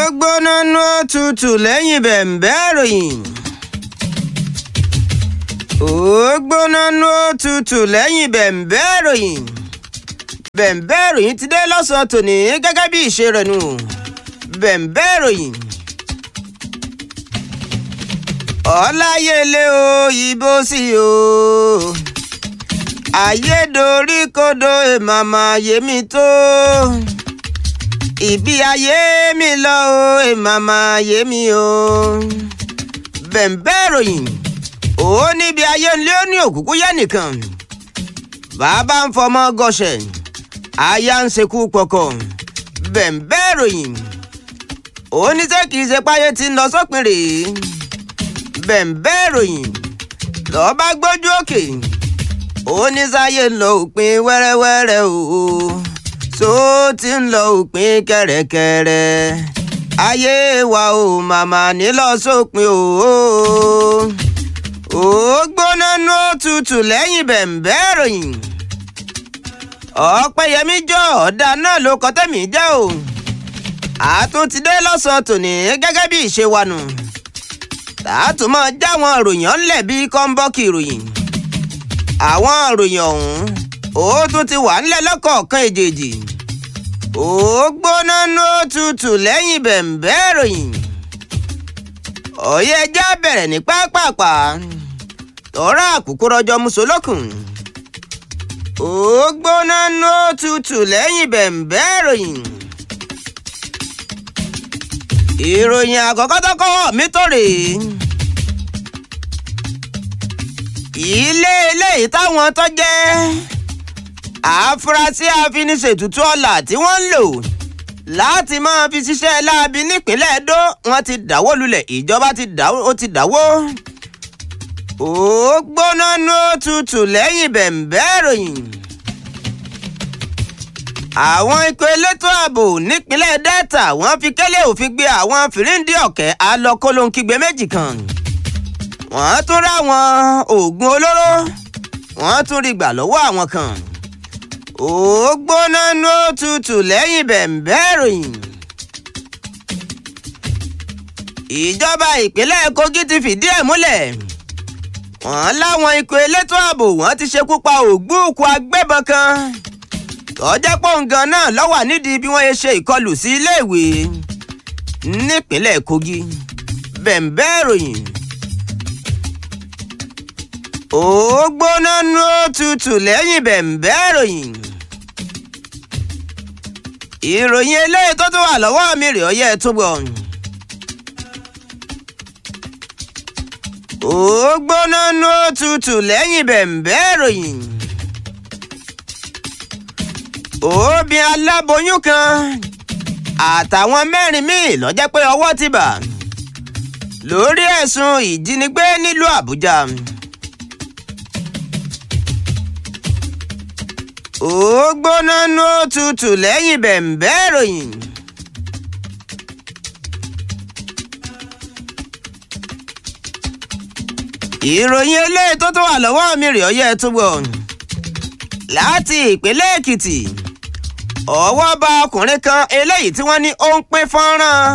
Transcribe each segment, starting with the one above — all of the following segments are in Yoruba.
gbóná nú òtútù lẹ́yìn bẹ̀m̀bẹ́ ìròyìn. ó gbóná nú òtútù lẹ́yìn bẹ̀m̀bẹ́ ìròyìn. bẹ̀m̀bẹ́ ìròyìn ti dé lọ́sàn-án tòní gẹ́gẹ́ bí ìṣe rẹ̀ nù. bẹ̀m̀bẹ́ ìròyìn. ọláyélé o ìbò sí o. ayédoríkodò èmàmà yèmí tó ìbí ayé mi lọ o èmàmà ayé mi o. bẹ̀m̀bẹ́ ìròyìn ó níbi ayé ńlé ó ní òkúkú yẹ nìkan. bàbá ń fọmọ gọṣẹ aya ń ṣekú pọkọ. bẹ̀m̀bẹ́ ìròyìn ó ní sẹ́ kìí ṣe páyé tí ń lọ sópin rèé. bẹ̀m̀bẹ́ ìròyìn lọ́ọ́ bá gbójú òkè ó ní sáyé ń lọ òpin wẹ́rẹ́wẹ́rẹ́ o. o tó ti ń lọ òpin kẹ̀rẹ̀kẹ̀rẹ̀ ayé wa ò màmá nílọ sópin o ó gbóná nú òtútù lẹ́yìn bẹ̀m̀bẹ́ ìròyìn ọ̀pẹ̀yẹmí jọ ọ̀dà náà ló kọ́ tẹ̀mí jẹ́ o àtúntìdé lọ́sàn-án tòní gẹ́gẹ́ bí ìṣe wa nù tààtùmọ̀ jáwọn ìròyìn ọ̀nlẹ̀ bíi kọ́ńbọ́ọ̀kì ìròyìn àwọn ìròyìn ọ̀hún ó tún ti wà ńlẹ̀ lọ́kọ̀ọ̀kan èjèèjì ó gbóná nú òtútù lẹ́yìn bẹ̀m̀bẹ́ ìròyìn ọ̀yẹ́ ẹja bẹ̀rẹ̀ ní pápápá tọ́ra àkùkọ rọjò musolókun ó gbóná nú òtútù lẹ́yìn bẹ̀m̀bẹ́ ìròyìn ìròyìn àkọ́kọ́ tó kọ́ mi tó rèé ilé eléyìí táwọn tó jẹ́ àfúrásì àfiniṣètùtù ọ̀la tí wọ́n ń lò láti máa fi ṣiṣẹ́ láabi nípínlẹ̀ Ẹdó wọ́n ti dáwó lulẹ̀ ìjọba ti dáwó ó ti dáwó. ó gbóná nú òtútù lẹ́yìn bẹ̀m̀bẹ́ ìròyìn. àwọn ikọ̀ elétò ààbò nípínlẹ̀ Delta wọ́n fi kélé òfin gbé àwọn fìríǹdì ọ̀kẹ́ alọ́kọ́lóńkígbe méjì kan. wọ́n tún ráwọn oògùn olóró wọ́n tún rí gbà lọ́wọ́ àwọn kan ó gbóná nú òtútù lẹ́yìn bẹ̀m̀bẹ́ ìròyìn. ìjọba ìpínlẹ̀ Kogi ti fìdí ẹ̀ múlẹ̀ wọ́n láwọn ikọ̀ elétò ààbò wọ́n ti ṣekú pa ògbúùkù agbébọn kan tọ́jẹ́ pọ̀ǹgàn náà lọ́wọ́ nídìí bí wọ́n ṣe ìkọlù sí iléèwé nípínlẹ̀ Kogi bẹ̀m̀bẹ́ ìròyìn ó gbóná nú òtútù lẹ́yìn bẹ̀m̀bẹ́ ìròyìn. ìròyìn eléyìí tó tún wà lọ́wọ́ mi rè ọyẹ́ túbọ̀. ó gbóná nú òtútù lẹ́yìn bẹ̀m̀bẹ́ ìròyìn. obìn aláboyún kan àtàwọn mẹ́rin míì ló jẹ́ pé ọwọ́ ti bà lórí ẹ̀sùn ìjínigbé nílùú Àbújá. ó gbóná nú òtútù lẹ́yìn bẹ̀m̀bẹ́ ìròyìn. ìròyìn eléyìí tó tó wà lọ́wọ́ mi rè ọyẹ́ túbọ̀ láti ìpínlẹ̀ Èkìtì ọwọ́ bá ọkùnrin kan eléyìí tí wọ́n ní ó ń pín fọ́nrán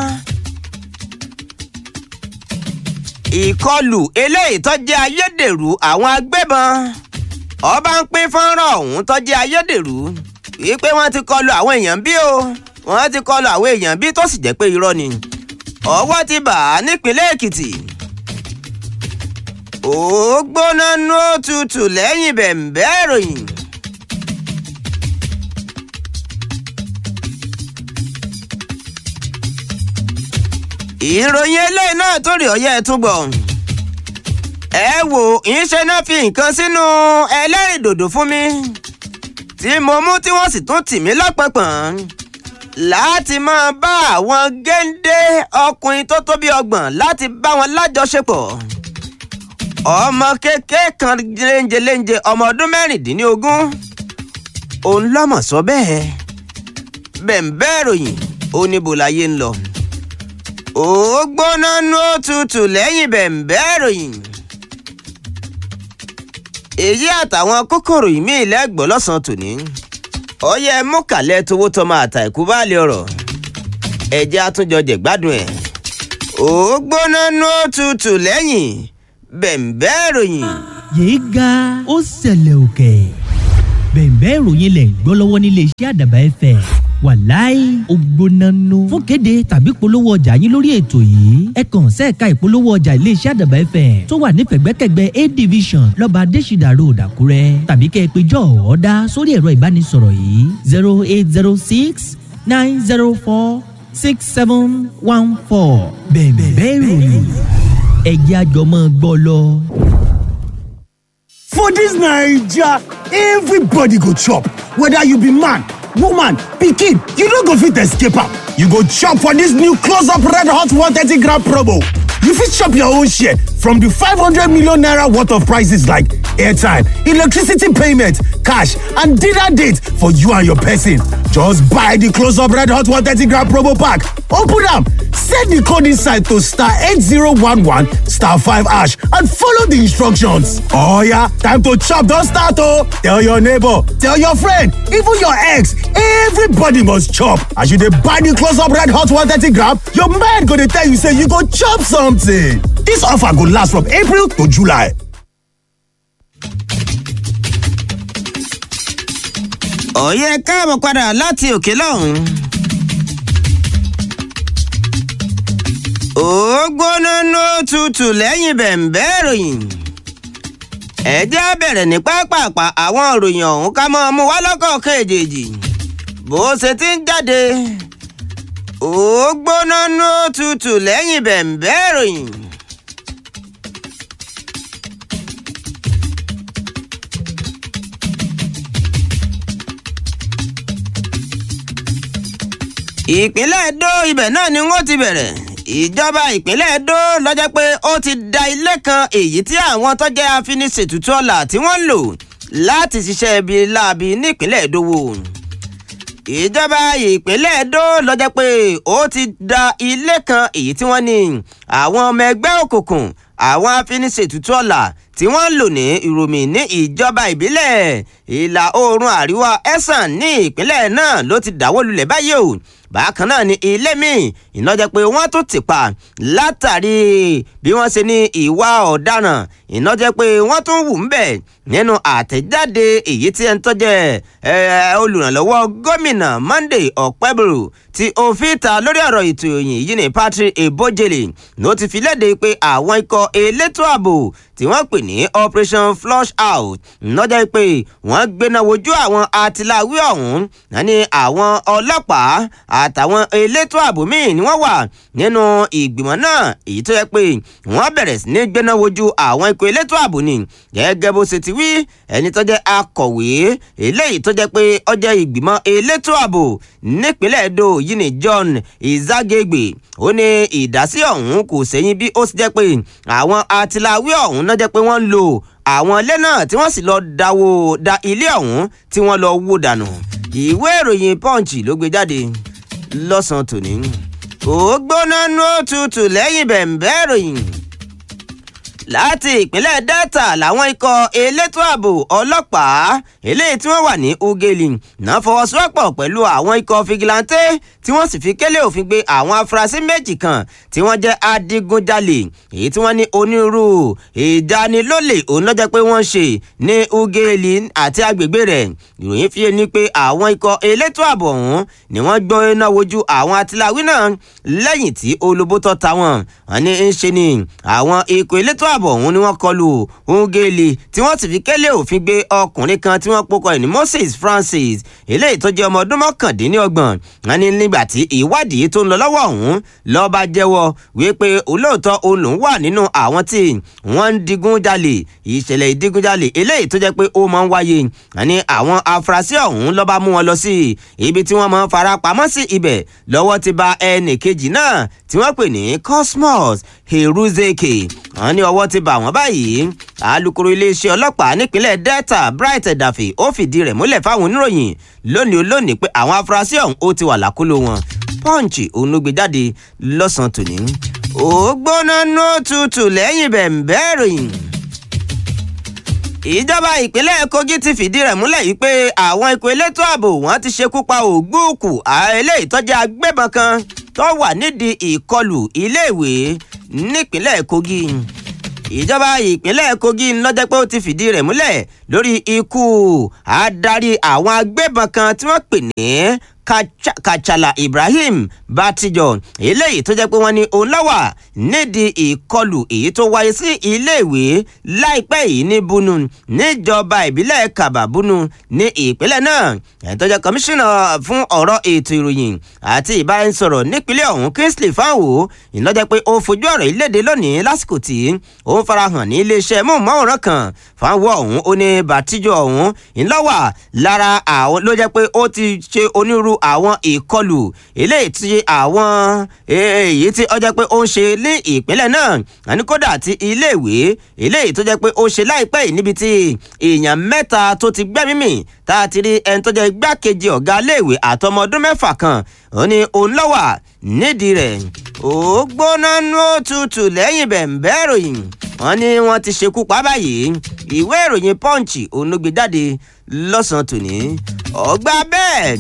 ìkọlù eléyìí tó jẹ́ ayédèrú àwọn agbébọn ọba ń pín fọ́nrán ọ̀hún tó jẹ́ ayédèrú wípé wọ́n ti kọlu àwọn èèyàn bí o wọ́n ti kọlu àwọn èèyàn bí tó sì jẹ́ pé irọ́ ni ọwọ́ ti bà á nípínlẹ̀ Èkìtì ó gbóná nú òtútù lẹ́yìn bẹ̀m̀bẹ́ ìròyìn. ìròyìn eléyìí náà tó rí ọyẹ́ túbọ̀ ẹ wò ìṣe náà fi nǹkan sínú ẹlẹ́rìndòdò fún mi tí mo mú tí wọ́n sì tún tì mí lọ́pọ̀pọ̀n láti máa bá àwọn géńdé ọkùnrin tó tó bí ọgbọ̀n láti bá wọn lájọṣepọ̀ ọmọ kékeré kan léńjeléńje ọmọ ọdún mẹ́rìndínlógún òun lọ́mọ̀ sọ bẹ́ẹ̀ bẹ̀ǹbẹ́ ìròyìn ó níbo láyé ń lọ ó gbóná nú òtútù lẹ́yìn bẹ̀ǹbẹ́ ìròyìn èyí àtàwọn kókòrò ìmí lẹ́gbọ̀ọ́ lọ́sàn-án tòní ọyẹ mọ́kàlẹ́ towó tọmọ àtà ìkú bá lè ọ̀rọ̀ ẹ̀jẹ̀ àtúnjọ jẹ̀gbádùn ẹ̀ ó gbóná nú òtútù lẹ́yìn bẹ̀m̀bẹ́ ìròyìn. yéé ga ó ṣẹlẹ̀ òkè bẹ̀ẹ̀bẹ́ ìròyìn lẹ̀ ń gbọ́ lọ́wọ́ nílé iṣẹ́ àdàbà ẹ̀fẹ̀ wàláì ògbónánú fún kéde tàbí polówó ọjà yín lórí ètò yìí ẹ kàn sẹ́ẹ̀ka ìpolówó ọjà iléeṣẹ́ àdàbà ẹ̀fẹ̀ tó wà ní pẹ̀gbẹ́kẹ̀gbẹ́ a division lọ́ba adésìdà road àkúrẹ́ tàbí kẹ́ ẹ pé jọ́ ọ̀ọ́dá sórí ẹ̀rọ ìbánisọ̀rọ̀ yìí zero eight zero six nine zero four six seven one four bẹ̀ẹ̀bẹ́ ìròyìn ẹ̀jẹ̀ àjọmọ́ gbọ́ lọ. For dis Naija, everybody go chop, whether you be man, woman, pikin, you no go fit escape am. You go chop for dis new close up red hot 130 gram promo. You fit chop your own share from di 500 million naira worth of prices like airtime, electricity payment, cash and dinner date for you and your person. Just buy di close up red hot 130 gram promo pack, open am, send di code inside to star 8011 star 5 hash and follow di instructions. Oh yeah, time to chop don start oh! Tell your neighbor, tell your friend, even your ex, everybody must chop. As you dey buy di close up red hot 130 gram, your mind go dey tell you say you go chop something. Dis offer go last from April to July. ọ̀yẹ́ káàbọ̀ padà láti òkè lọ́hùn. ó gbóná nú tutù lẹ́yìn bẹ̀m̀bẹ́ ìròyìn. ẹ jẹ́ á bẹ̀rẹ̀ ní pápápá àwọn ìròyìn ọ̀hún ká mọ́ mú wá lọ́kọ̀ọ̀kan èjèèjì bó ṣe ti ń jáde. ó gbóná nú tutù lẹ́yìn bẹ̀m̀bẹ́ ìròyìn. ìpínlẹ̀ Ẹdó ibẹ̀ náà ni wọ́n ti bẹ̀rẹ̀ ìjọba ìpínlẹ̀ Ẹdó lọ́jọ́ pé ó ti da ilé kan èyí tí àwọn tó jẹ́ afiniṣètùtù ọ̀la tí wọ́n ń lò láti ṣiṣẹ́ ibi láabi nípínlẹ̀ Ẹdó wò ìjọba ìpínlẹ̀ Ẹdó lọ́jọ́ pé ó ti da ilé kan èyí tí wọ́n ní àwọn ọmọ ẹgbẹ́ òkùnkùn àwọn afiniṣètùtù ọ̀la tí wọ́n ń lò ní ìròmì ní ìjọba ìbílẹ̀ ìlà oòrùn àríwá ẹ̀sán ní ìpínlẹ̀ náà ló ti dáwọ́ lulẹ̀ báyìí o bákan náà ni ilé míì iná jẹ́ pé wọ́n tún ti pa látàrí bí wọ́n ṣe ní ìwà ọ̀daràn iná jẹ́ pé wọ́n tún wù ń bẹ̀ nínú àtẹ̀jáde èyí tí ẹ ń tọ́jẹ́ olùrànlọ́wọ́ gómìnà Monday Ọ̀pẹ́bùrù tí òfin ta lórí ọ̀rọ̀ ètò ìròyìn yìí ní Patrick Ebojele ló ti fi léde pé àwọn ikọ̀ elétò ààbò tí wọ́n pè ní Operation Flush Out lọ́jọ́ pé wọ́n gbéná wojú àwọn atiláwí ọ̀hún náà ní àwọn ọlọ́pàá àtàwọn elétò ààbò míì ni wọ́n wà nínú ìgbìmọ̀ náà èyí tó yẹ pé wọ́n bẹ̀rẹ̀ sí ní gbéná wojú àwọn ikọ̀ elétò ààbò ni gẹ́gẹ́ bó ṣe ti wí ẹni tó jẹ́ akọ̀wé eléyìí tó jẹ́ pé ó jẹ́ ìgbìmọ̀ elétò ààbò nípínlẹ̀ Edo yìí ni John Izagegbe ó ní ìdásí ọ̀hún kò sẹ́yìn bí ó sì jẹ́ pé àwọn atiláwí ọ̀hún náà jẹ́ pé wọ́n ń lò àwọn ilé náà tí wọ́n sì lọ dáwó da ilé ọ̀hún tí wọ́n lọ wó dànù ìwé ìròyìn Punch ló gbé jáde lọ́sàn-án tòní ó gbóná nú òtútù lẹ́yìn bẹ̀m̀bẹ́ ìròyìn láti ìpínlẹ̀ Delta làwọn ikọ̀ elétò ààbò ọlọ́pàá eléyìí tí wọ́n wà ní Ugeli náà fọwọ́sowọ́pọ̀ pẹ̀lú àwọn ikọ̀ fìgìláńtẹ́ tí wọ́n sì fi kélé òfin gbé àwọn afurasí méjì kan tí wọ́n jẹ́ adigunjalè èyí tí wọ́n ní onírú ìdánilólè òun lọ́jọ́ pé wọ́n ṣe ní Ugeli àti agbègbè rẹ̀ ìròyìn fi ní pé àwọn ikọ̀ elétò ààbò ọ̀hún ni wọ́n gbọ́ iná wojú àwọn atiláwí náà lẹ́yìn tí olóbó tọ́ ta wọn wọ́n ní ń ṣe ni àwọn ikọ̀ elétò ààbò ọ̀hún ni wọ́n kọlù Ugeli tí wọ́n sì fi kélé òfin gbé ọkùnrin kan tí wọ́n pokọ̀ ẹ̀ ní Moses Francis eléyìí tó jẹ́ ọmọ ọdún mọ́kàndínlọ́gbọ̀n wọ́n ní nígbà tí ìwádìí tó ń lọ lọ́wọ́ ọ̀hún lọ́ba jẹ́wọ́ wípé olóòótọ́ òun lòún wà nínú àwọn tí wọ́n ń digun jalè ìṣẹ̀lẹ̀ ìdigunjalè eléyìí tó jẹ́ pé ó máa ń wáyé wọ́n ní àwọn afurasí ọ̀hún lọ́ba mú wọn lọ sí ibi tí wọ́n máa ń fara pamọ́ sí ibẹ̀ lọ́wọ́ ti ba ẹnì kejì náà tí wọ́n pè ní Cosmos Heruzeke wọ́n ní ọwọ́ ti bà wọ́n báyìí alukoro iléeṣẹ́ ọlọ́pàá nípínlẹ̀ Delta Bright Edafe ó fìdí rẹ̀ múlẹ̀ fáwọn oníròyìn lónìí olónìí pé àwọn afurasí ọ̀hún ó ti wà lákòlò wọn Punch òun ló gbé jáde lọ́sàn-án tòní. ó gbóná nú tutù lẹ́yìn bẹ̀m̀bẹ́ ìròyìn ìjọba ìpínlẹ̀ Kogi ti fìdí rẹ̀ múlẹ̀ yìí pé àwọn ikọ̀ elétò ààbò wọ́n ti ṣekú pa ògbóòkù eléyìí tó jẹ́ agbébọn kan tó wà nídìí ìkọlù iléèwé nípínlẹ̀ kogi ìjọba ìpínlẹ̀ kogi lọ́jọ́ pé ó ti fìdí rẹ̀ múlẹ̀ lórí ikú adarí àwọn agbébọn kan tí wọ́n pè ní kachala ibrahim batijo eléyìí tó jẹ́ pé wọ́n ní òun lọ́wà nídìí ìkọlù èyí tó wáyé sí iléèwé láìpẹ́ yìí ní bunu níjọba ìbílẹ̀ kababunu ní ìpínlẹ̀ náà ẹni tó jẹ́ kọmíṣánná fún ọ̀rọ̀ ètò ìròyìn àti ìbáraẹnisọ̀rọ̀ nípínlẹ̀ ọ̀hún kingsley fanwo ìlọ́jẹ́ pé ó fojú ọ̀rọ̀ ìlédè lónìí lásìkò tí ó ń farahàn ní iléeṣẹ́ móhùnmáwòrán kan fanwo ọ̀hún ó ní batijo ọ̀hún ìlọ́wà lára àwọn ló jẹ́ pé ó ti ṣe onírú àwọn ìkọlù eléyìí tí àwọn èyí tí ó jẹ́ pé ó ń ṣe ní ìpínlẹ̀ náà àní kódà ti iléèwé eléyìí tó jẹ́ pé ó ṣe láìpẹ́ yìí níbi tí èèyàn mẹ́ta tó ti gbẹ́mí mì tá a ti rí ẹni tó jẹ́ igbákejì ọ̀gá iléèwé àtọmọ ọdún mẹ́fà kan ó ní òun lọ́wà nídìí rẹ̀ ó gbóná nú òtútù lẹ́yìn bẹ̀ǹbẹ́ ìròyìn wọ́n ní wọ́n ti ṣekú pa báyìí ìwé ìròyìn punch òun ló gbé jáde lọ́sàn-án tòní ọgbà bẹ́ẹ̀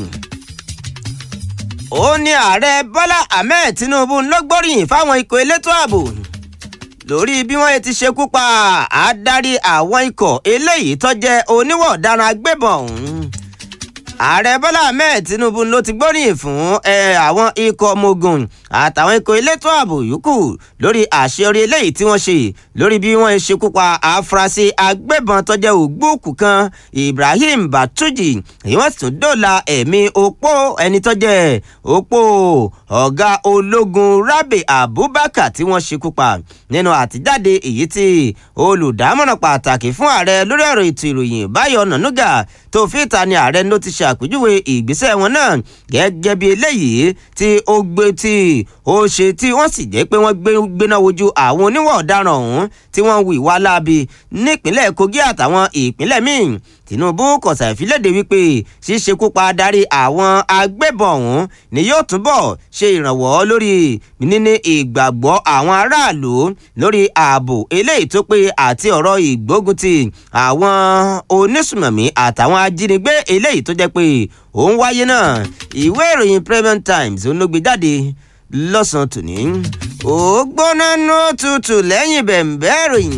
ó ní ààrẹ bọ́lá ahmed tinubu ló gbóríyìn fáwọn ikọ̀ elétò ààbò lórí bí wọ́n ti ṣekú pa adarí àwọn ikọ̀ eléyìí tó jẹ́ oníwọ̀ ọ̀daràn agbébọn ọ̀hún ààrẹ bọ́lá ahmed tinubu ló ti gbóríyìn fún àwọn ikọ̀ ọmọ ogun àtàwọn ikọ̀ elétò ààbò yòókù lórí àṣeyọrí eléyìí tí wọ́n ṣe lórí bí wọ́n ṣekú pa àfúrásì agbébọn tó jẹ́ ògbóòkú kan ibrahim batuji èyí wọ́n sì tún dóòlà ẹ̀mí opó ẹni tó jẹ́ opó ọ̀gá ológun rabi abubakar tí wọ́n ṣekú pa nínú àtijáde èyí tí olùdámọ̀ràn pàtàkì fún ààrẹ lórí ọ̀rọ̀ ètò ìròyìn báyọ̀ nànúgà tó fi ta ni ààrẹ ló ti ṣe àpèjúwe ìgbésẹ̀ wọn náà gẹ́gẹ́ bí eléyìí tí ó gbé tí ó ṣe tí wọ́n sì jẹ́ pé wọ́n gbéná wojú àwọn oníwà ọ̀daràn ọ̀hún tí wọ́n hu ìwà láabi nípínlẹ̀ kogi àtàwọn ìpínlẹ̀ míì tinubu kọ̀sà ìfiléde wípé ṣíṣekúpa darí àwọn agbébọn ọ̀hún ni yóò túbọ̀ ṣe ìrànwọ́ lórí níní ìgbàgbọ́ àwọn aráàlú lórí ààbò eléyìí tó pé àti ọ̀rọ̀ ìgbógunti àwọn onísùmọ̀mí àtàwọn ajínigbé eléyìí tó jẹ́ pé òun wáyé náà ìwé ìròyìn premium times olóògbé jáde lọ́sàn-án tòní ó gbóná nú tutù lẹ́yìn bẹ̀m̀bẹ́ ìròyìn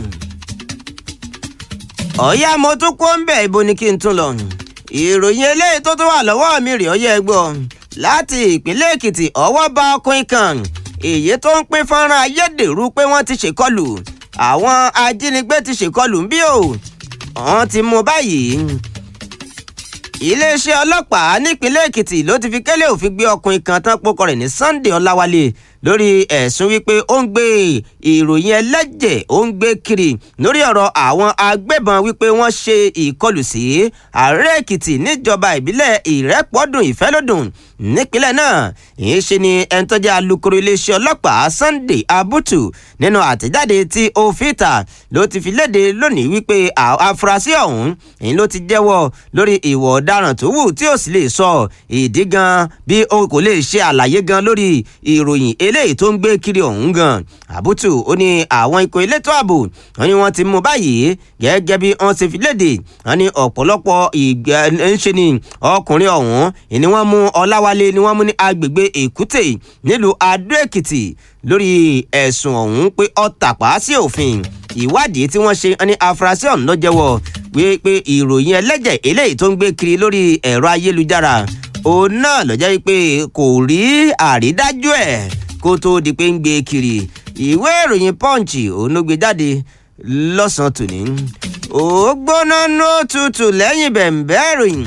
ọ̀yá mo tún kó ń bẹ̀ ibo ni kí n tún lọ. ìròyìn eléyìí tó tún wà lọ́wọ́ mi rè ọyẹ́ gbọ́ láti ìpínlẹ̀ èkìtì ọwọ́ bá ọkùnrin kan èyí tó ń pín fọ́nrán ayédèrú pé wọ́n ti ṣèkọlù àwọn ajínigbé ti ṣèkọlù ń bí o wọ́n ti mú báyìí. iléeṣẹ́ ọlọ́pàá nípínlẹ̀ èkìtì ló ti fi kélé òfin gbé ọkùnrin kan tán pokọ rẹ̀ ní sunday ọláwálé lórí ẹ̀sùn wípé ó ń gbé ìròyìn ẹlẹ́jẹ̀ ó ń gbé kiri lórí ọ̀rọ̀ àwọn agbébọn wípé wọ́n ṣe ìkọlù sí ààrẹ èkìtì níjọba ìbílẹ̀ ìrẹ́pọ̀dùn ìfẹ́lódùn nípínlẹ̀ náà ìyẹn ṣe ni ẹni tó jẹ́ alukoro iléeṣẹ́ ọlọ́pàá sunday abutu nínú àtẹ̀jáde tí ó fi ta ló ti fi léde lónìí wípé afurasí ọ̀hún èyí ló ti jẹ́wọ́ lórí ìwọ̀ ọ̀daràn tó wù tí ó sì lè sọ ìdí gan bí o kò lè ṣe àlàyé gan lórí ìròyìn eléyìí tó ń gbé kiri ọ̀hún gan àbútù ó ní àwọn ikọ̀ elétò ààbò wọn ni wọ́n ti mú báyìí gẹ́gẹ́ bí wọ́n ṣe fi léde wọn ni ọ̀pọ̀lọpọ̀ ìgbà ń ṣe ni ọkùnrin ọ̀hún ni wọ́n mú ọláwálé ni wọ́n mú ní agbègbè èkúté nílùú adó èkìtì lórí ẹ̀sùn ọ̀hún pé ó tàpá sí òfin ìwádìí tí wọ́n ṣe ní afurasí ọ̀hún ló jẹ́wọ́ wípé ìròyìn ẹlẹ́jẹ̀ eléyìí tó ń gbé kiri lórí ẹ̀rọ ayélujára òun náà ló jẹ́ pé kò rí àrídájú ẹ̀ kó tó di pé ń gbé kiri ìwé ìròyìn punch òun ló gbé jáde lọ́sàn-án tòní ó gbóná ní òtútù lẹ́yìn bẹ̀ǹbẹ́ ìròyìn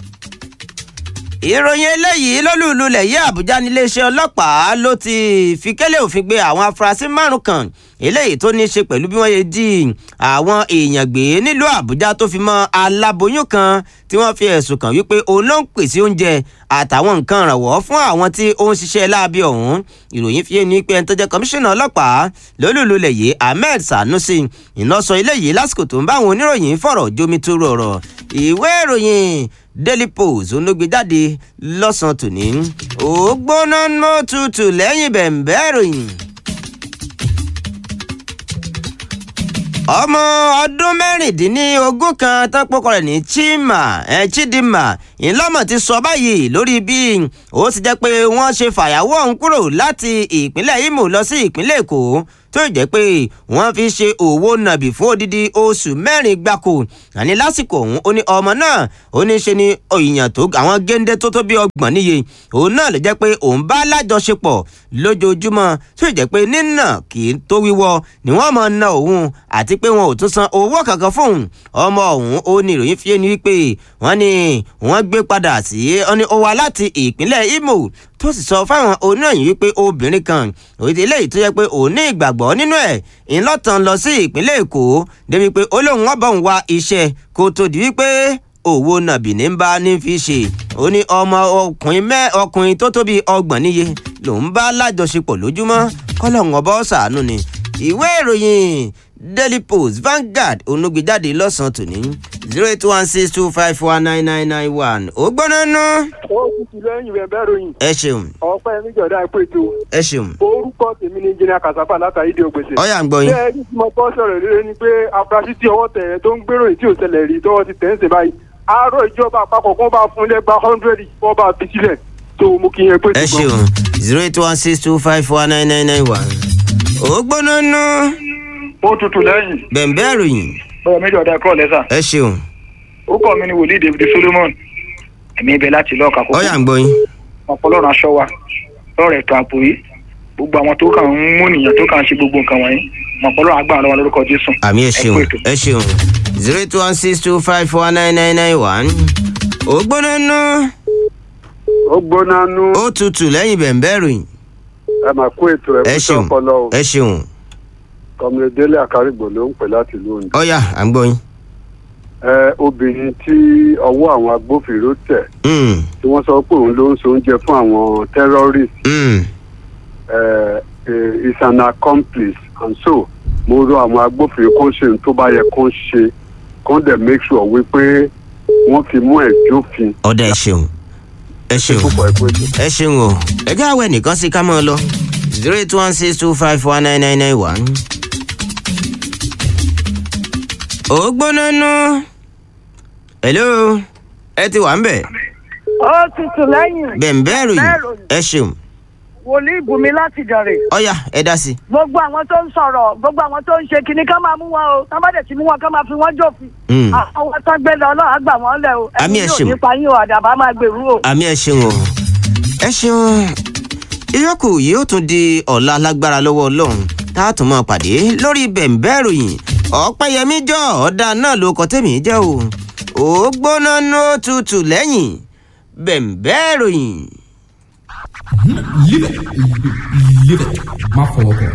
ìròyìn eléyìí lólùlulẹ̀ yí àbújá níléeṣẹ́ ọlọ́pàá ló ti fi kélé òfin gbé àwọn afurasí márùn kan eléyìí tó ní í ṣe pẹ̀lú bí wọ́n ṣe jí àwọn èèyàn gbé nílùú àbújá tó fi mọ́ aláboyún kan tí wọ́n fi ẹ̀sùn kàn wípé òun ló ń pèsè oúnjẹ àtàwọn nǹkan ìrànwọ́ fún àwọn tí ó ń ṣiṣẹ́ láabi ọ̀hún ìròyìn fi ní pé ẹni tó jẹ́ kọmíṣánná ọlọ́pàá lólùlulẹ̀ yìí ahmed sanusi iná sọ eléyìí lásìkò tó ń bá àwọn oníròyìn fọ̀rọ̀ jómi tó rọrọ̀ ìwé ìròyìn daily post olóògbé jáde lọ́sàn-án tòní ó gbóná mọ́ tutù lẹ́yìn bẹ̀ǹbẹ́ ìròyìn. ọmọ ọdún mẹ́rìndínlógún kan tó pọ́kọ rẹ̀ ní chima ẹ̀ chidinma ìlọ́mọ̀ ti sọ báyìí lórí bí ó ti jẹ́ pé wọ́n ṣe fàyàwọ́ ọ̀hún kúrò láti ìpínlẹ̀ imo lọ sí ìpínlẹ̀ èkó tó jẹ́ pé wọ́n fi ṣe òwò nàbì fún odidi oṣù mẹ́rin gbáko àní lásìkò ọ̀hún ó ní ọmọ náà ó ní ṣe ni èèyàn tó àwọn géńdé tó tó bí ọgbọ̀n níye òun náà lè jẹ́ pé òun bá lájọṣepọ̀ lójoojúmọ́ tó jẹ́ pé nínà kì í tó wíwọ́ ni wọ́n máa na òun àti pé wọn ò tún san owó kankan fóun ọmọ ọ̀hún ó ní ìròyìn fi ni wípé wọ́n ní wọ́n gbé padà sí ó ní ó wá láti ìpínlẹ̀ imo tó sì sọ fáwọn oníròyìn wípé obìnrin kan òyìnbó eléyìí tó yẹ pé òun ní ìgbàgbọ́ nínú ẹ̀ ńlọ́tàn lọ sí ìpínlẹ̀ èkó débi pé ó lóun wọ́n bọ̀ ń wá iṣẹ́ kó tó di wípé owó nàbì ní bá ní fi ṣe ó ní ọmọ ọkùnrin mẹ́ ọkùnrin tó tó bíi ọgbọ̀n níye lòun bá lájọṣepọ̀ lójúmọ́ kọ́lọ́hún ọba ọ̀sánú ni ìwé ìròyìn daily post vanguard onugbejade lọ́sàn-án tòní zero eight one six two five four nine nine nine one ó gbóná nú. ó tutù lẹ́yìn rẹ̀ bẹ́ẹ̀ ròyìn ẹ ṣeun ọ̀pẹ́ níjọ̀dá ẹ̀pẹ́ ètò ẹ ṣeun orúkọ tèmi ní jìnnà kàṣàfà látàrí ìdí ògbèsè. ọyà ń gbọ́ yín. bẹ́ẹ̀ ní tí mo bọ́ sọ̀rọ̀ rere ni pé afurasí tí ọwọ́ tẹ̀ ẹ́ tó ń gbèrò tí ò ṣẹlẹ̀ rí tọwọ́ ti tẹ̀ ń ṣe báyìí àárọ̀ ìjọba àpapọ̀ kó bá fún ilé gba hundred kó bá fi sílẹ̀ tó mú kí yẹn pé ẹ ṣeun zero eight one six two five four nine nine nine one ó gbóná nú. ó tutù lẹ́yìn bẹ̀m̀bẹ́ ìròyìn bẹ́ẹ̀ méjọ̀dá ẹ̀kọ́ lẹ́sà ẹ ṣeun ó kọ́ mi ní wòlíì david solomon ẹ̀mí ibẹ̀ láti lọ́ọ̀ka kókó ọyà ń gbọ́ yín. ọ̀pọ̀lọ́run aṣọ wa lọ́rọ̀ ètò ààbò yìí gbogbo àwọn tó kàn ń mú nìyàn tó kàn ń ṣe gbogbo nǹkan wọ̀nyí ọ̀pọ̀lọ́run agbára lọ́wọ́ lórúkọ jésù. àmì ẹ Ẹ ṣeun kú ètò. ẹ ṣeun zero eight one six two five four nine nine nine one ó gbóná nú ó gbóná nú ó tutù lẹ́yìn bẹ̀m̀bẹ́ ìròyìn ẹ máa kó ètò ẹ ẹ kú ṣeun sọpọlọ o ẹ ṣeun kọmílẹ délé àkárìgbò ló ń pè láti ìlú ondo ọyà à ń gbọ́ yín. ẹ obìnrin tí ọwọ́ àwọn agbófinró tẹ̀ Mm, tí wọ́n sọ pé òun ló ń so oúnjẹ fún àwọn terrorist mm. ẹ ẹ is an accomplice and so mo rọ àwọn agbófinró kó ṣe ohun tó bá yẹ kó ṣe kó dẹ̀ make sure wípé wọ́n fi mú ẹ̀ jófin ọ̀dà ẹ ṣeun ẹ ṣeun púpọ̀ ẹ̀kọ́ ètò. ẹ ṣeun o ẹ jẹ́ àwẹ̀ nìkan sí ká mọ́ ọ lọ zero eight one six two five four nine nine nine one. ó gbóná nú hello ẹ ti wà ń bẹ̀ ó tutù lẹ́yìn bẹ̀m̀bẹ́ ìròyìn ẹ ṣeun wòlíì bùnmi láti dàrè ọyà ẹ dá sí i. gbogbo àwọn tó ń sọ̀rọ̀ gbogbo àwọn tó ń ṣe kinní ká máa mú wọn o ká má dẹ̀ ti mú wọn ká máa fi wọ́n jófin Mm. àwọn tó ń gbé lọ náà á gbà wọ́n lẹ̀ o Àmì ẹ̀ yóò ṣeun. nípa yín o àdàbà máa gbèrú o. àmì ẹ ṣeun o ẹ ṣeun ìyókù yóò tún di ọ̀la lágbára lọ́wọ́ ọlọ́run tá a tún máa pàdé lórí bẹ̀m̀bẹ́ ìròyìn ọ̀pẹ́yẹmí jọ ọ̀dà náà ló kọ́ tẹ̀mí jẹ́ o ó gbóná ní ó tutù lẹ́yìn bẹ̀m̀bẹ́ ìròyìn. Live it. Live it. Má fọwọ́ kàn.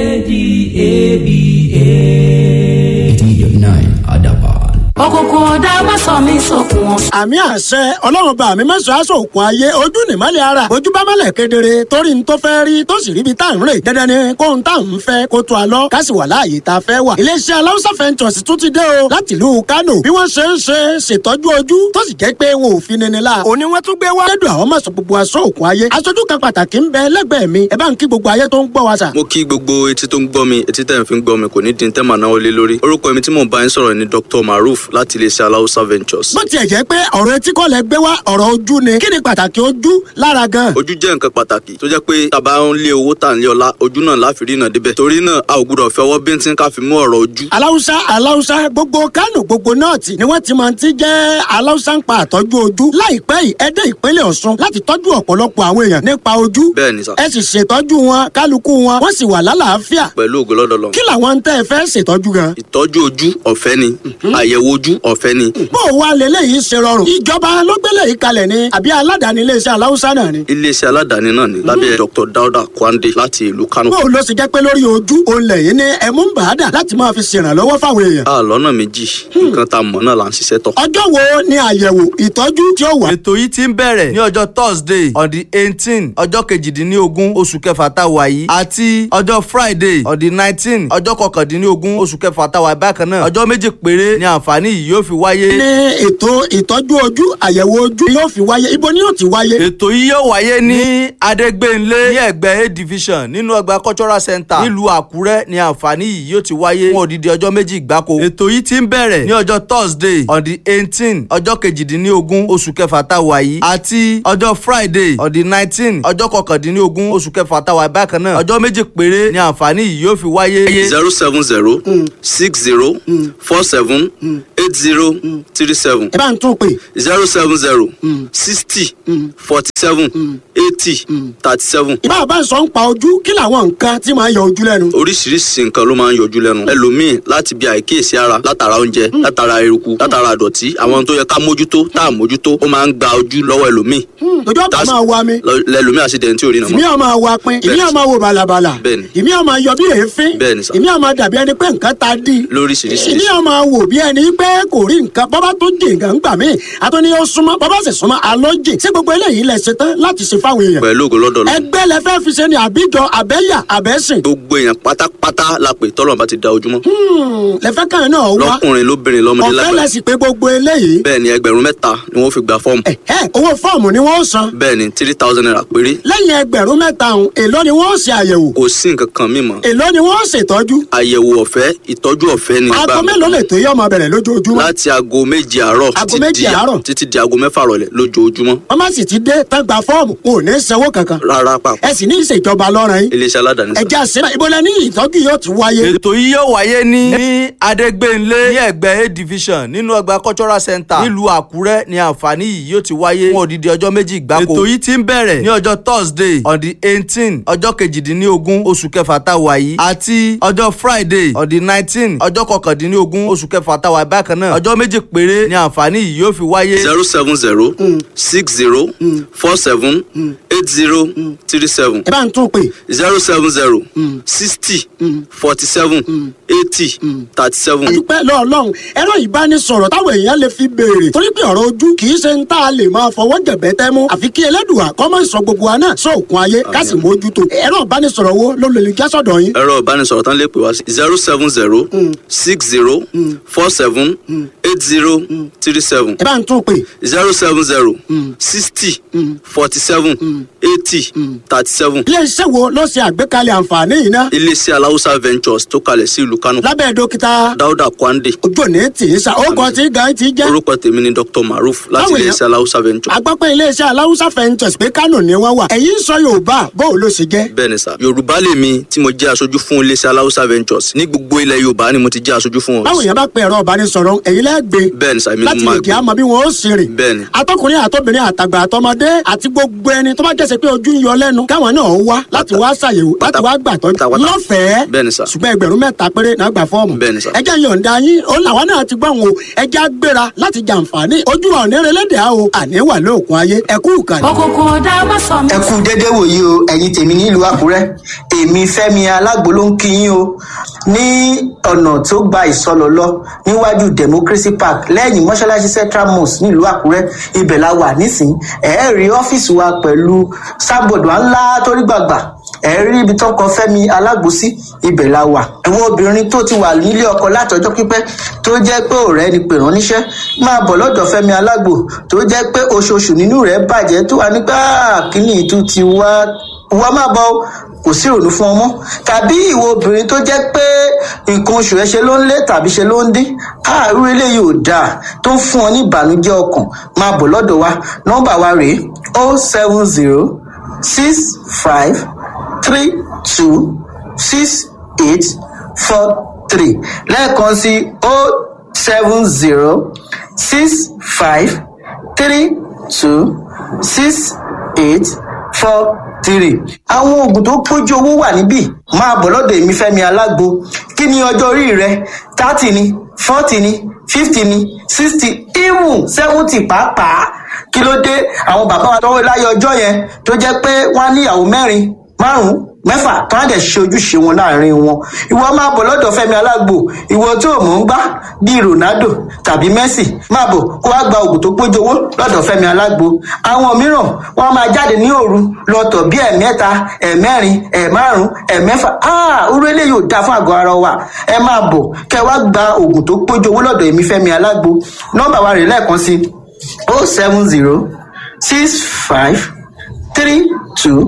ADABA. 89 Adaban. òkùnkùn ọ̀dà má sọ mí sókun wọn. àmì àṣẹ ọlọ́run bá mi mẹ́sàn-án aṣọ òkun ayé ojú nìmọ́lẹ̀ ara ojú bá mọ́lẹ̀ kedere torí n tó fẹ́ rí tó sì ríbi tá à ń rè dandan ni kó n tá à ń fẹ́ kó tó a lọ ká sì wà láàyè tá a fẹ́ wà. iléeṣẹ́ aláwùsá fẹ́ntọ̀sì tún ti dé o láti ìlú kánò bí wọ́n ṣe ń ṣe ṣètọ́jú ojú tó sì jẹ́ pé wọn ò fi nini la. òní wọ́n tún gbé wá. lẹ́dùn àwọn mọ̀sán gbogbo aṣọ òkun ayé aṣojú kan pàtàkì ń bẹ lẹ́gbẹ̀ẹ́ mi ẹ bá ń kí gbogbo ayé tó ń gbọ́ wa sà. mo kí gbogbo etí tó ń gbọ́ mi etí tẹ̀ ń fi ń gbọ́ mi kò ní di tẹ́ màá náwó lé lórí orúkọ mi tí mò ń bá yín sọ̀rọ̀ ni dr maruf láti iléeṣẹ́ aláùsá ventures. bó tiẹ̀ jẹ́ pé ọ̀rọ̀ etí kọ́ lẹ gbé wá ọ̀rọ̀ ojú ni kí ni pàtàkì ojú lára gan. ojú jẹ́ nǹkan pàtàkì tó jẹ́ pé tàbá ń lé owó tà ń lé ọlá ojú náà láfi rí náà débẹ̀ torí náà a ò gbúdọ̀ fi ọwọ́ bíntín ká fi mú ọ̀rọ̀ ojú. aláwùsá aláwùsá gbogbo kánò gbogbo nọ́ọ̀tì ni wọ́n ti máa ti jẹ́ aláwùsá ń pa àtọ́jú ojú láìpẹ́ yìí ẹ dé ìpínlẹ̀ ọ̀ṣun láti tọ́jú ọ̀pọ̀lọpọ̀ àwọn èèyàn nípa ojú bẹ́ẹ̀ ni sà ẹ sì ṣètọ́jú wọn kálukú wọn wọ́n sì wà lálàáfíà pẹ̀lú ògo lọ́dọ̀ lọ. kí làwọn ń tẹ́ ẹ fẹ́ ṣètọ́jú gan. ìtọ́jú ojú ọ̀fẹ́ ni àyẹ̀wò ojú ọ̀fẹ́ ni bó o wá lélẹ́yìí ṣe rọrùn ìjọba ló gbélé yìí kalẹ̀ ni àbí aládàáni iléeṣẹ́ aláwùsá náà ni. iléeṣẹ́ aládàáni náà ni lábẹ́ dr dauda kwande láti ìlú kano. bó o lọ sì jẹ́ pé lórí ojú òun lẹ́yìn ní ẹ̀mú ń bàádà láti máa fi ṣèrànlọ́wọ́ fáwọn èèyàn. a lọ́nà méjì nǹkan tá a mọ̀ náà là ń ṣiṣẹ́ tọ̀. ọjọ́ wo ni àyẹ̀wò ìtọ́jú tí ó wà. ètò yìí ti ń bẹ̀rẹ̀ ní ọjọ́ thursday on the eighteen ọjọ́ kejìdínlógún oṣù kẹfà tá a wà yìí àti ọjọ́ friday on the nineteen ọjọ́ kọkàndínlógún oṣù kẹfà tá a wà bákan náà ọjọ́ méjì péré ni àǹfààní àǹfààní yìí yóò fi wáyé. ní ètò ìtọ́jú ojú àyẹ̀wò ojú yóò fi wáyé ibo ni yóò ti wáyé. ètò yìí yóò wáyé ní adégbénlé ní ẹgbẹ́ a division nínú ọgbà cultural center nílùú àkúrẹ́ ní àǹfààní yìí yóò ti wáyé fún odidi ọjọ́ méjì gbáko. ètò yìí ti ń bẹ̀rẹ̀ ní ọjọ́ thursday on the eighteen ọjọ́ kejìdínlógún oṣù kẹfà tá a wà yìí àti ọjọ́ friday on the nineteen ọjọ́ kọkàndínlógún oṣù kẹfà tá a wà yìí bákan náà ọjọ́ méjì péré ní àǹfààní yìí yóò fi wáyé. zero seven zero six zero four seven eight zero three seven ẹ bá ń tún pè. zero seven zero sixty forty seven eighty thirty seven. ìbá bá ń sọ ń pa ojú kí làwọn nǹkan tí máa ń yọ ojú lẹ́nu. oríṣiríṣi nǹkan ló máa ń yọjú lẹ́nu ẹlòmíì láti bí àìkíyèsí ara látara oúnjẹ látara eruku látara àdọ̀tí àwọn tó yẹ ká mójútó tá à mójútó ó máa ń gba ojú lọ́wọ́ ẹlòmíì ojú ọ̀pá máa wa mi. lọ- lẹlòmíì àṣìdẹ̀ntì ò rí nà ìmí mọ́. ọ̀ máa wa pin ìmí ọ̀ máa wo bàlàbàlà Bẹ́ẹ̀ni. ìmí ọ̀ máa yọ bí èéfín Bẹ́ẹ̀ni sà. ìmí ọ̀ máa dàbí ẹni pé nǹkan ta dí lóríṣiríṣi ìmí ọ̀ máa wò bí ẹni pé kò rí nǹkan bọ́bá tó jì nǹkan gbà mí àtúní ó súnmọ́ bọ́bá sì súnmọ́ àlọ́ jì sí gbogbo eléyìí lẹ ṣe tán láti ṣe fáwọn èèyàn pẹ̀lú ògo lọ́dọ̀ lọ. ẹgbẹ́ lẹ fẹ́ fi ṣe ni àbíjọ àbẹ́yà àbẹ́sìn gbogbo èèyàn pátápátá la pè tọ́lọ̀ bá ti da ojúmọ́. lẹ fẹ́ káyọ̀ náà wá lọ́kùnrin lóbìnrin lọ́mọdé ọ̀fẹ́ lẹ lágbàá. sì pé gbogbo eléyìí bẹ́ẹ̀ ni ẹgbẹ̀rún mẹ́ta ni wọ́n fi gba fọ́ọ̀mù. ẹ owó fọ́ọ̀mù ni wọ́n san bẹ́ẹ̀ ni three thousand naira péré. lẹ́yìn ẹgbẹ̀rún mẹ́ta ọ̀hún èló ni wọ́n ṣe àyẹ̀wò kò sí nǹkan kan mímọ́. èló ni wọ́n ṣètọ́jú àyẹ̀wò ọ̀fẹ́ ìtọ́jú ọ̀fẹ́ ni aago gbà mí. mélòó lè tó yọ ọmọ bẹ̀rẹ̀ lójoojúmọ́ láti aago méje àárọ̀ Aago títí méje di- àárọ̀? títí di aago mẹ́fà rọ̀lẹ́ lójoojúmọ́. wọ́n má sì ti dé tán gba fọ́ọ̀mù wọn ò ní sanwó kankan rárá pàpọ̀ ẹ sì ní ìṣèjọba lọ́rùn yín iléeṣẹ́ aládàáni sá. ẹja sílẹ̀ ìbọlẹ̀ ní ìtọ́jú yóò ti wáyé. ètò yìí yóò wáyé ní ní adégbénlé ní ẹgbẹ́ a division nínú ọgbà cultural center nílùú àkúrẹ́ ní àǹfààní yìí yóò ti wáyé fún odidi ọjọ́ méjì gbáko. ètò yìí ti ń bẹ̀rẹ̀ ní ọjọ́ thursday on the eighteen ọjọ́ kejìdínlógún oṣù kẹfà tá a wà yìí àti ọjọ́ friday on the nineteen ọjọ́ kọkàndínlógún oṣù kẹfà tá a wà yìí bákan náà ọjọ́ méjì péré ní àǹfààní yìí yóò fi wáyé. zero seven zero six zero four seven eight zero three seven ẹ bá ń tún pè zero seven zero sixty forty seven eighty thirty seven. dúpẹ́ lọ́ọ̀lọ́hún ẹ̀rọ ìbánisọ̀rọ̀ táwọn èèyàn lè fi béèrè torí pé ọ̀rọ̀ ojú kì í ṣe ń tá a lè máa fọwọ́ jẹ̀bẹ́ tẹ́ mú àfi kí ẹlẹ́dùà kọ́ mọ́ ìsọ gbogbo wa náà sóòkun ayé ká sì mójútó ẹ̀rọ ìbánisọ̀rọ̀ wo ló lè já sọ̀dọ̀ yín. ẹ̀rọ ìbánisọ̀rọ̀ tán lè pè wá sí zero seven zero six zero four seven eight zero three seven ẹ bá ń tún pè zero seven zero sixty forty seven eighty thirty seven. iléeṣẹ́ wo ló ṣe àgbékalẹ̀ àǹfààní yìí ná iléeṣẹ́ aláwùsá ventures tó kalẹ̀ sí ìlú kánò lábẹ́ dókítà dáúdà kwande ojú òní tì í sa ó kọ́ tí gan ti jẹ́ orúkọ tèmi ni dr maruf láti Báwo iléeṣẹ́ aláwùsá ventures. agbápẹ́ iléeṣẹ́ aláwùsá fẹ́ǹtẹ̀s pé kánò ni wọ́n wà ẹ̀yin sọ yorùbá bó ló ṣe jẹ́. bẹ́ẹ̀ ni sà yorùbá lèmi tí mo jẹ́ aṣojú fún iléeṣẹ́ aláwùsá ventures ní gbogbo ilẹ̀ yorùbá ni mo ti jẹ́ aṣojú fún báwo wọn. yẹn bá pe ẹ̀rọ ìbánisọ̀rọ̀ ẹ̀yin lẹ́gbẹ̀ẹ́ bẹ́ẹ̀ ni sà èmi ni láti mo lè máa kí a gbé mọ bí wọn ó ṣe rìn. bẹ́ẹ̀ ni atọkùnrin àtọbìnrin àtàgbà àtọmọdé àti gbogbo ẹni tó bá jẹ́sẹ̀ pé ojú ń yọ lẹ́nu káwọn náà wá láti wá ṣàyẹ̀wò láti wá gbàtọ́ pátápátá. lọ́fẹ̀ẹ́ bẹ́ẹ̀ ni sà ṣùgbọ́n ẹgbẹ̀rún mẹ́ta péré náà gbà fọ́ọ̀mù. Bẹ́ẹ̀ ni sà. ẹjẹ́ yọ̀ǹda yín ó làwọn náà ti gbọ́ wọn o ẹjẹ́ á gbéra láti jàǹfààní ojú wa òní relédè á o àní wà lóòkun ayé ẹkú ìkànnì. òkùnkùn ọ̀dà má sọ mí ẹ kú déédéé wòyí o ẹ̀yin tèmi nílùú àkúrẹ́ èmi fẹ́mi alágbo ló ń kí yín o ní ọ̀nà tó gba ìsọlọ lọ níwájú democracy park lẹ́yìn mọ́ṣáláṣí central mosque nílùú àkúrẹ́ ibẹ̀ la wà nísìnyí ẹ̀ẹ́ rí ọ́fíìsì wa pẹ̀lú sábọ̀dù ńlá torí gbàgbà ẹ rí ibi tó ń kọ fẹmi alágbo sí ibẹ la wà àwọn obìnrin tó ti wà nílé ọkọ látọjọ pípẹ tó jẹ pé ọrẹ ni pè rán níṣẹ máa bọ lọdọ fẹmi alágbo tó jẹ pé oṣooṣù nínú rẹ bàjẹ tó wà nígbà kíní ìtú ti wá wá má bọ o, kò sí ìrònú fún ọmọ tàbí ìwọ obìnrin tó jẹ pé nǹkan oṣù rẹ ṣe ló ń lé tàbí ṣe ló ń dín àárú eléyìí ò dáa tó ń fún ọ ní ìbànújẹ ọkàn máa bọ lọdọ wa nọmba wa rèé o seven zero six five three two six eight four three lẹ́ẹ̀kan sí o seven zero six five three two six eight four three. àwọn oògùn tó pójú owó wà níbí máa bọ̀ lọ́dọ̀ èmi fẹ́mi alágbo kí ni ọjọ́ orí rẹ thirty ni forty ni fifty ni sixty even seventy pàápàá kí ló dé àwọn bàbá wa tọwọ́ láyé ọjọ́ yẹn tó jẹ́ pé wọ́n á níyàwó mẹ́rin márùn mẹ́fà tó á dẹ̀ ṣe ojúṣe wọn láàrin wọn ìwọ máa bọ̀ lọ́dọ̀ fẹ́mi alágbo ìwọ tó mọ̀ ń gbá bíi ronaldo tàbí messi máa bọ̀ kó wá gba oògùn tó pójú owó lọ́dọ̀ fẹ́mi alágbo àwọn mìíràn wọ́n máa jáde ní òru lọ́tọ̀ bíi ẹ̀mẹ́ta ẹ̀mẹ́rin ẹ̀márùn ẹ̀mẹ́fà áà orú eléyìí ò dáa fún àgọ́ ara wa ẹ máa bọ̀ kẹ́ wá gba oògùn tó pójú owó lọ́dọ̀ èmi fẹ́mi alágbo nọ́mbà wa rè lẹ́ẹ̀kan sí o seven zero six five three two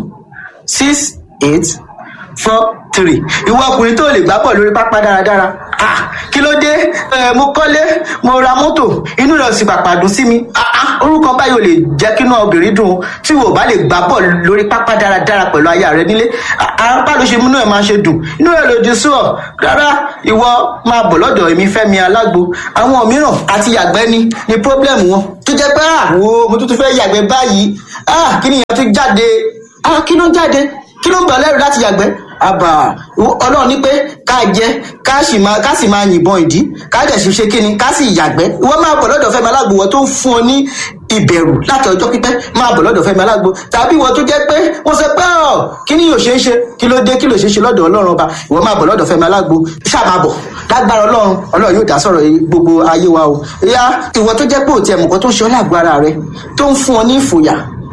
six eight four three ìwọ ọkùnrin tó lè gbá bọ̀ lórí pápá dáradára ah kí ló dé ẹ mo kọ́lé mo ra mọ́tò inú rẹ̀ sì pàpà dùn sí mi ah ah orúkọ báyìí ò lè jẹ́ kínú obìnrin dùn tí wò bá lè gbá bọ̀ lórí pápá dáradára pẹ̀lú aya rẹ nílé apá ló ṣe múnú ẹ̀ máa ṣe dùn inú rẹ̀ lòdì sí ọ rárá ìwọ máa bọ̀ lọ́dọ̀ èmi fẹ́mi alágbo àwọn mìíràn àti yàgbẹ́ ni ni pọ́blẹ́mù wọn tó jẹ́ pé àwo mo tún tún fẹ́ yàgbẹ́ báyìí ah kí nìyẹn tún jáde ah kí ló ń jáde kí ló ń bà lẹ́rù láti yàgbẹ́ àbà ọlọ́run ní pé ká jẹ ká sì máa ká sì máa yìnbọn ìdí ká dẹ̀ sì ṣe kíni ká sì yàgbẹ́ ìwọ máa bọ̀ lọ́dọ̀ fẹ́mi alágbo wọ́n tó ń fún ọ ní ìbẹ̀rù láti ọjọ́ pípẹ́ máa bọ̀ lọ́dọ̀ fẹ́mi alágbo tàbí ìwọ tó jẹ́ pé wọ́n sọ pé ọ̀ kí ni yóò ṣe é ṣe kí ló dé kí ló ṣe é ṣe lọ́dọ̀ ọlọ́run ọba ìwọ máa bọ̀ lọ́dọ̀ fẹ́mi alágbo ṣáà máa bọ̀ lágbára ọlọ́run ọlọ́run yóò dá sọ̀rọ̀ gbogbo ayé wa o ìyá ìwọ tó jẹ́ pé òtí ẹ̀mùkọ́ tó ń ṣe ọ́ lágbo ara rẹ tó ń fún ọ ní ìfòyà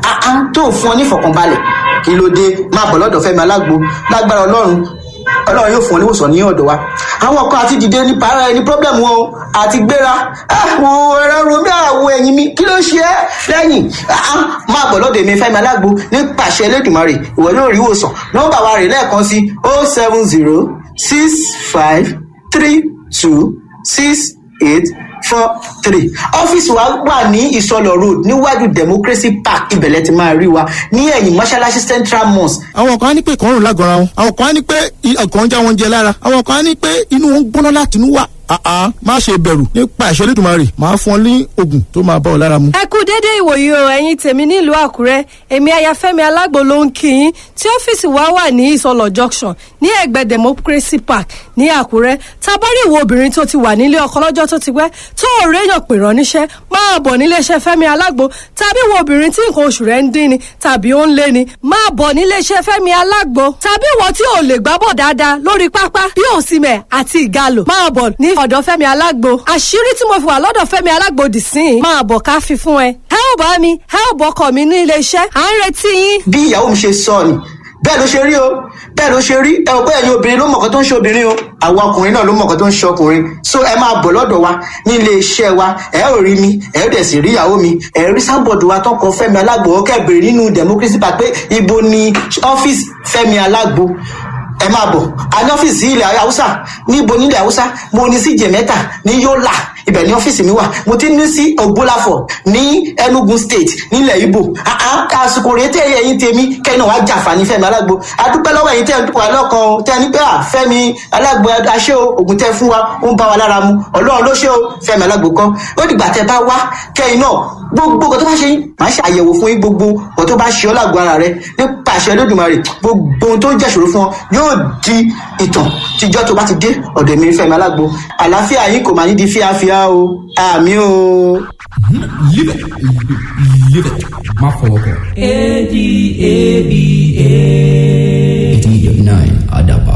tó ń fún ọ ní ìfọ̀kànbalẹ̀ kí ló dé máa bọ̀ lọ́dọ̀ fẹ́mi alágbo lágbára ọlọ́run ọlọ́run yóò fún ọ níwòsàn ní ọ̀dọ̀ wa àwọn kan àti dìde ní para ẹni pọ́blẹ́mù wọn o àti gbéra àwọn ẹ̀rọ romi àwọ̀ ẹ̀yìn mi kí ló ṣe é lẹ́yìn máa bọ̀ lọ́dọ̀ èmi fẹ́mi alágbo ní pàṣẹ elédùnmarè ìwọ yóò rí ìwòsàn nọ́mbà wa rè lẹ́ẹ̀kan sí o seven zero six five three two six eight four three ọ́fíìsì wa wà ní ìsọlọ̀ road níwájú democracy park ibẹ̀lẹ̀ ti máa rí wa ní ẹ̀yìn mọ́ṣáláṣí central mosque. àwọn kan á ní pé ìkọrùn lágọ̀ọ́ra wọn àwọn kan á ní pé ọkàn ń já wọn jẹ lára àwọn kan á ní pé inú wọn ń gbóná láti inú wà àá má ṣe bẹ̀rù nípa ìṣẹ́lẹ̀ ìdùnmọ̀ rè máa fún ọ ní oògùn tó máa bá ọ lára mu. ẹ kú dédé ìwòyí o ẹ̀yin tèmi nílùú àkúrẹ́ èmi ayafẹ́mi alágbo ló ń kí yín tí ọ́fíìsì wa wà ní ìsọlọ̀ junction ní ẹ̀gbẹ́ democracy park ní àkúrẹ́ tabari ìwọ obìnrin tó ti wà nílé ọkọ lọ́jọ́ tó ti pẹ́ tó ò réyàn pè rán níṣẹ́ máa bọ̀ níléeṣẹ́ fẹ́mi alágbo tàbí ìwọ obìnrin tí nǹkan oṣù rẹ̀ ń dín ni tàbí ó ń lé ni máa bọ̀ níléeṣẹ́ fẹ́mi alágbo tàbí ìwọ tí ò lè gbábọ̀ dáadáa lórí pápá bí òsìmẹ̀ àti ìgalò máa bọ̀ ní ọ̀dọ̀ fẹ́mi alágbo àṣírí tí mo fi wà lọ́dọ̀ fẹ́mi alágbo dì sí i máa bọ̀ ká fi fún ẹ. ẹ ò bá mi ẹ ò bọkọ mi ní iléeṣẹ́ à ń retí yín. bí ìyàwó mi ṣe sọ ni bẹ́ẹ̀ ló ṣe rí o bẹ́ẹ̀ ló ṣe rí ẹ ò pé ẹ̀yin obìnrin ló mọ̀ọ́kan tó ń ṣe obìnrin o àwọn ọkùnrin náà ló mọ̀ọ́kan tó ń ṣe ọkùnrin so ẹ máa bọ̀ lọ́dọ̀ wa ní ilé iṣẹ́ wa ẹ ò rí mi ẹ ò dẹ̀ sì rí ìyàwó mi ẹ rí sábọ̀dù wa tọkọ fẹ́mi alágbo ọkẹ́ bèrè nínú democracy park pé ibo ni ọ́fíìsì fẹ́mi alágbo ẹ máa bọ̀ a ní ọ́fíìsì ilẹ̀ haúsá níbo nílẹ̀ haúsá mo ní sí jẹ̀mẹ́ta ní yọ́là ibẹ̀ ní ọ́fíìsì mi wà mo ti ní sí ògbólàfọ̀ ní enugu state nílẹ̀ ibo àsìkò rèé tẹ́ ẹ̀yìn tèmi kẹ́ni wàá jàǹfààní fẹ́mi alágbo adúpẹ́ lọ́wọ́ ẹ̀yìn tẹ́ ẹ̀ ń dúpọ̀ alọ́kan o tẹ́ ẹ ní pé à fẹ́mi alágbo aṣẹ́ o ògùn tẹ́ fún wa ó ń bá wa lára mu ọlọ́run ló ṣe o fẹ́mi alágbo kọ́ ó dìgbà tẹ́ bá wá kẹ́yìn náà gbogbo nǹkan tó bá ṣe yín màá ṣe àyẹ̀wò fún yín gbogbo nǹkan tó bá ṣe ọ́ lágbo ara rẹ nípa àṣẹ lódùmarè gbogbo ohun tó ń jẹ́ṣòro fún ọ yóò di ìtàn tíjọ́ tó bá ti dé ọ̀dọ̀ mi fẹ́mi alágbo àlàáfíà yín kò máa ní di fíafíà o àmì o. live it live it má fọwọ́ kọ. A D A B A. eighty nine adaba.